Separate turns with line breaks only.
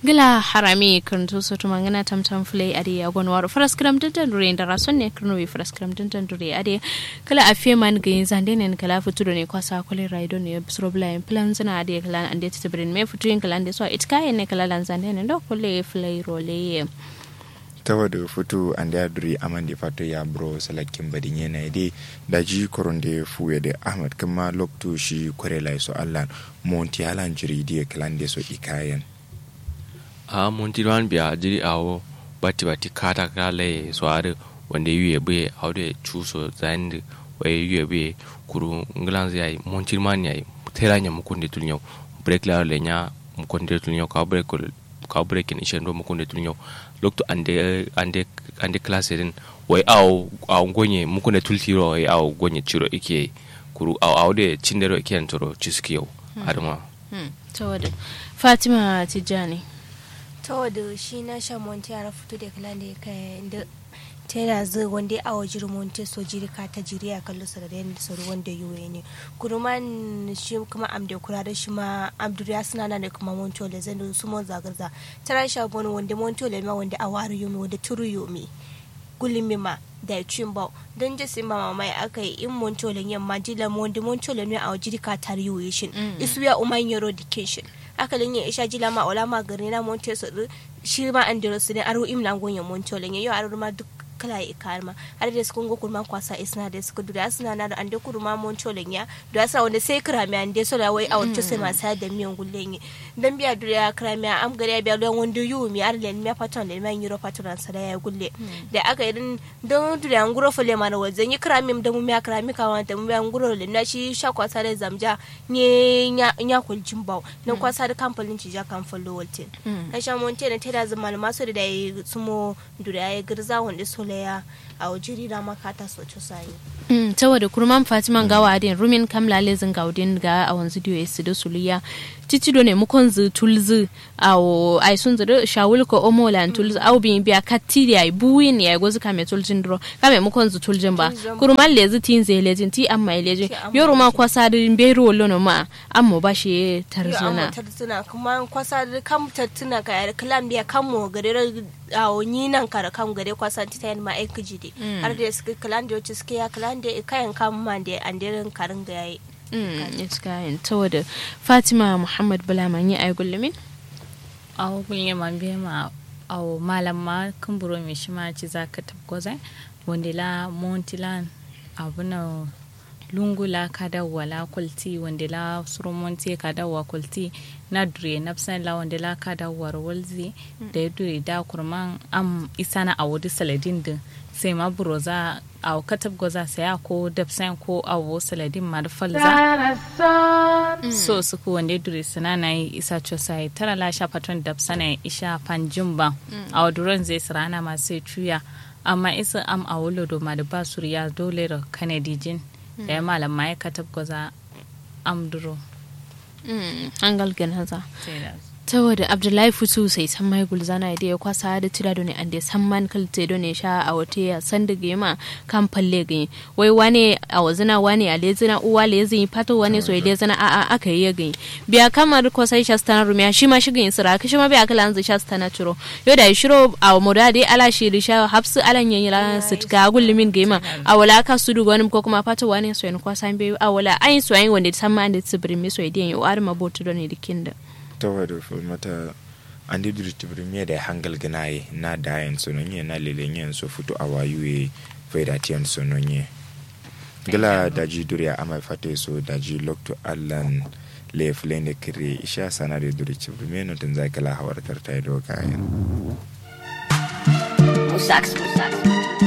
gila harami kanto soto mangana tam tam flay ade agon waro faras kram tantan dure ndara sonne krno wi faras kram tantan dure ade kala afie man ga zande ne kala futu ne kwasa kole raido ne bisro bla plan zana ade kala ande tibrin me futu yin kala ande so it kai ne kala lan zande ne do kole flay role
tawa da foto an da duri aman da fato ya bro salakin badin yana da da ji koron da fuye da ahmad kuma lokto shi kware lai so allan monti halan jiri da kalan da so ikayen
a monti wan biya jiri awo bati bati kata kala so are wanda yuye be awde chuso zand wa yuye be kuru nglan zai monti man yayi tera nya mukunde tulnyo break la le nya mukunde tulnyo ka break ka break in ishendo mukunde tulnyo lokto ande ande ande class din wai aw aw gonye mukunde tultiro wai aw gonye chiro ike kuru aw aw de chindero ike antoro chiskiyo adama
tawada fatima tijani
tawada shi na sha monti ara fito da kala da kai da tera zai wanda a wajir monti so jiri ka ta jiri a kallo sa da yanda sauri wanda yuwe ne kuruman shi kuma amde kura da shi ma abduriya suna na da kuma monti ole zai su mon zagarza tara sha bonu wanda monti ole ma wanda a wari yomi wanda turu yomi gulimi ma da cin bau don je sai mama mai aka yi in montolin yamma dila wanda montolin ne a wajiri ka tar yuwe shin isu ya umar yaro dikeshin akalin ya isha jila ma ola ma gari na monte su shi ma an dira su ne aro imla gonya montolin ya yau aro ma duk kala ya karma har da suka go kurma kwasa isna da suka dura suna na da ande kurma montolin ya da sa wanda sai krami ande so da wai a wanto sai ma sa da miyan gullen yi dan biya dura krami am gari ya biya don wanda yu mi ar len mi paton len man yuro paton sa da ya gulle da aka yi don dura an guro fole mana wajen yi krami da mu mi krami ka wanda mu an guro len na shi sha kwasa da zamja ne nya nya kuljin baw na kwasa da kamfanin ci ja kan follow waltin na sha monte na tada zama masu da ya sumo dura ya girza wanda so ya a wajiri da makata soco sayi.
Mm, saboda kurman fatima gawa adin rumin kamla lezin gaudin ga a wanzu diyo esi da suliya titi do ne mukon zu tulzu a o ai sun zuru shawul ko omo lan tulzu au bin biya katti ya buwin ya gozu kame tuljin dro kame mukon zu tuljin ba kurman lezi tin ze lezin ti amma lejin yoru ma kwasa din be ro lono ma amma ba shi tarzuna
tarzuna kuma kwasa da kam tattuna ka yar kalam biya kam mo gare a o ni nan kara kam gare kwasa ti tayin ma ai kiji har da suka kalan da suke ya kalan da kayan kam ma da andirin karin ga yayi
iskayin saboda fatima muhammad bulaman yi ai gullumin
awo gulle man be ma awo malam ma kumburo me shi ma ci zaka tabgoza wanda la montilan abuna lungula kada wala kulti wanda la surumonti kada wa kulti na dure nafsan la wanda la kada war walzi da ya dure da kurman am isana a wudi saladin din sai ma buroza a katab goza saya ko dafsan ko awo saladin ma da falza so su ku wanda dure sana na yi isa sai tara la sha patron dafsana isha panjin ba a waduran zai sirana masu cuya amma isa am a wulo do ma da basuriya dole da kanadijin da ya malam ma ya katab goza amduro
an galgan haza saboda abdullahi fusu sai san mai gulzana da ya kwasa da tira da ne an da san man kalte da ne sha a wata ya san da gema kan falle gani wai wane a wazina wane a lezina uwa lezin fato wane so lezina a a aka yi gani biya kamar ko sai shastana rumiya shi ma shigin sira ka shi ma biya kala an zai shastana ciro yo da shiro a moda dai ala shi risha hafsu alan yayin ran sit ga gullumin gema a wala ka su duga wani ko kuma fato wane so ne kwasa be a wala ayin so ayin wanda san ma da tsibirin mi so idan yo ar mabotu da ne dikinda
tawa da mata an di duri tibirimiya da hangal ganaye na dayan sononye na lelenyen so futu a wayuwe faidatiyan sononye gila daji duri a amai fate so daji lokto allan le fulene kire isha sana da duri tibirimiya no tun zai kala hawar tartai do kayan
Musax, Musax.